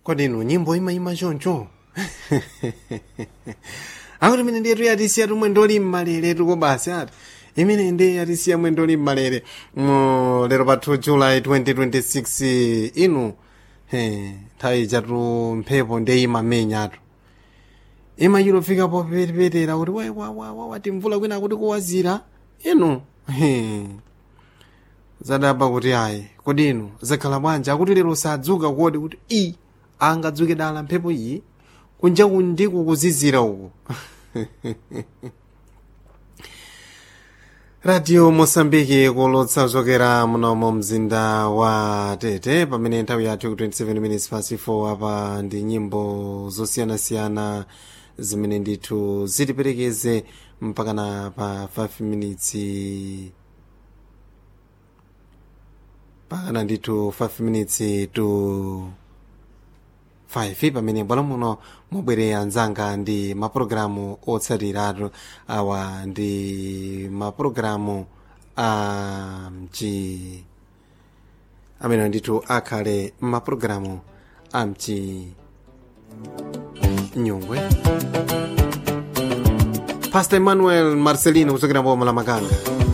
kodi inu nyimbo imayima choncho akuti imene ndiyetu yatisiya tumwe ndoli mmalere tuko basi ati imene ndi yatisiya mwe ndoli mmalere mu lero pa 2 july 2026 inu he nthawi chatu mphepo ndi imamenyatu imayilofika popetepetera kuti wai wati mvula kwina kuti kuwazira inu he zadaba kuti ayi kodi inu zakhala bwanji akuti lero sadzuka kodi kuti i angadzuke dala mphepo iyi kunja kundiku kuzizira uku radio mosambiki kulotsa kuchokera munomo mzinda wa tete pamene nthawi yathu 27 minutes past 4 apa ndi nyimbo zosiyanasiyana zimene ndithu zitiperekeze mpakana pa 5 minutes pakana ndithu 5 minutes to 5 pamene bwalo muno mubwere anzanga ndi mapulogalamu otsatiratu awa ndi mapulogalamu a mchi amene ndithu akhale mapulogalamu a mchi nyungwe pastor emmanuel marcelino kuchokera mboma la makanga